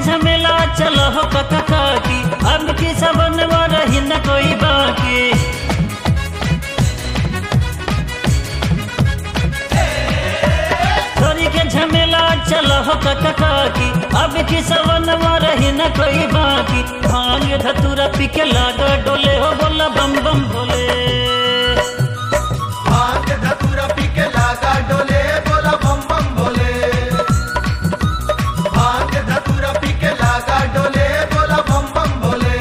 झमेला चलो हो कका काकी अब की सबन रही न कोई बाकी छोरी के झमेला चलो हो कका काकी अब की सबन रही न कोई बाकी भांग धतूरा पी के लागा डोले हो बोला बम बम भोले भांग धतूरा पी के लागा डोले बोला बम बम बोले भांग धतूरा पी के लागा डोले बोला बम बम बोले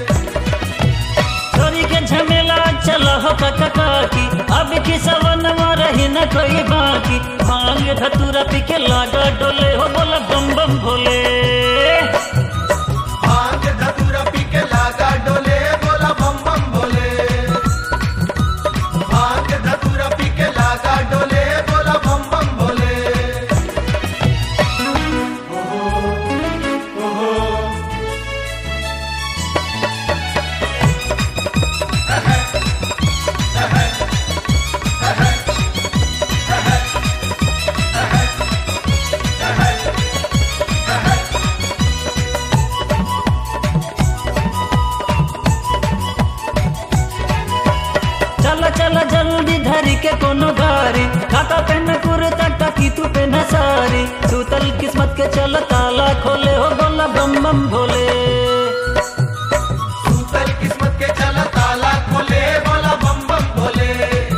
छोरी के झमेला चलो हो कका काकी अब की सवन रही न कोई बाकी भांग धतूरा पी के लागा डोले हो बोला बम बम भोले भांग धतूरा पी के लागा डोले बोला बम बम बोले भांग धतूरा पी के लागा डोले बोला बम बम बोले चल चल जल्दी धरी के कोनो गारी काका पेन कुर्ता टकी तू पेन सारी सूतल किस्मत के चल ताला खोले हो बोला बम बम भोले सूतल किस्मत के चला ताला खोले बोला बम बम बोले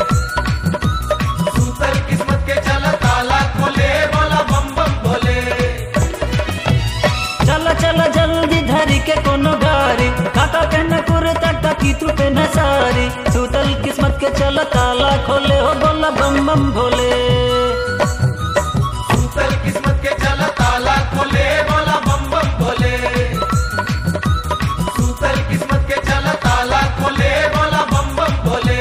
सूतल किस्मत के चला ताला खोले बोला बम बम बोले चल चल जल्दी धरी के कोनो गारी काका पेन कुर्ता टकी तू पेन सारी सूतल किस्मत के चल ताला खोले हो बोला बम बम भोले सूतल किस्मत के चला ताला खोले बोला बम बम बोले सूतल किस्मत के चला ताला खोले बोला बम बम बोले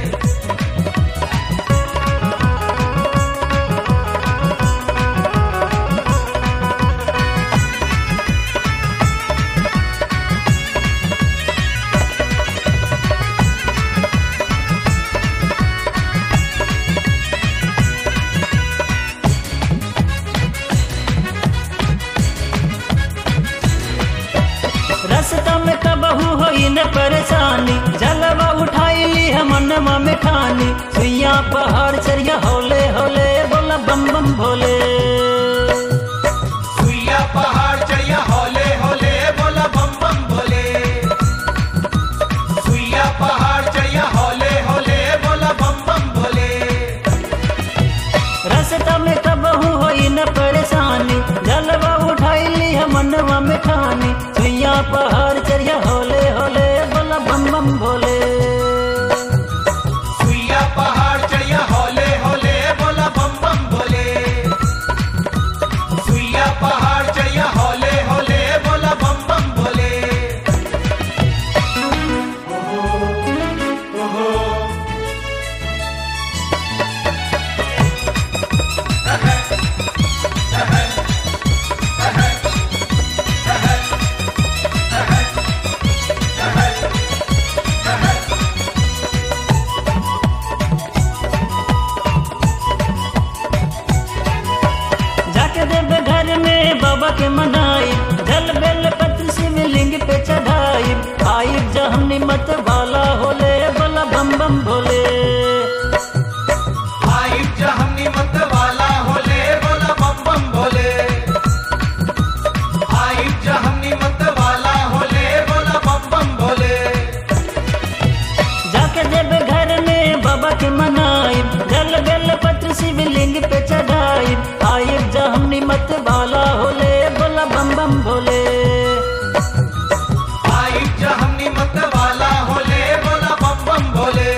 रास्ता में कबहू होई न परेशानी जलवा उठाई ली हम मनवा में ठानी सुइया पहाड़ चरिया होले होले बोला बम बम भोले सुइया पहाड़ चढ़िया होले होले बोला बम बम बोले सुइया पहाड़ चढ़िया होले होले बोला बम बम बोले रास्ता में कबहू होई न परेशानी जलवा उठाई ली हम मनवा में ठानी सुइया पहाड़ चरिया होले होले बोला बम बम भोले सुइया पहाड़ चढ़िया होले होले बोला बम बम बोले सुइया पहाड़ चढ़िया होले होले बोला बम बम बोले जाके देवे घर में बाबा के मनाई जल बेल पत्र शिवलिंग पे चढ़ाई आई जहनी मत वाला होले बोला बम बम भोले आई जहनी मत वाला होले बोला बम बम बोले आई जहनी मत वाला होले बोला बम बम बोले जाके देवे घर में बाबा के मनाई जल बेल पत्र शिवलिंग पे चढ़ाई आई जहनी मत वाला होले बोला बम बम भोले आई जहनी मत वाला होले बोला बम बम बोले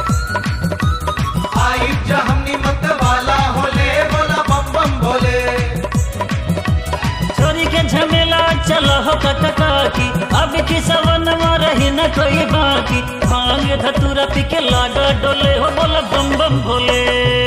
आई जहनी मत वाला होले बोला बम बम बोले छोरी के झमेला चलो हो कटका की अब की सवन रही न कोई बाकी भांग धतूरा पी के लागा डोले हो बोला बम बम भोले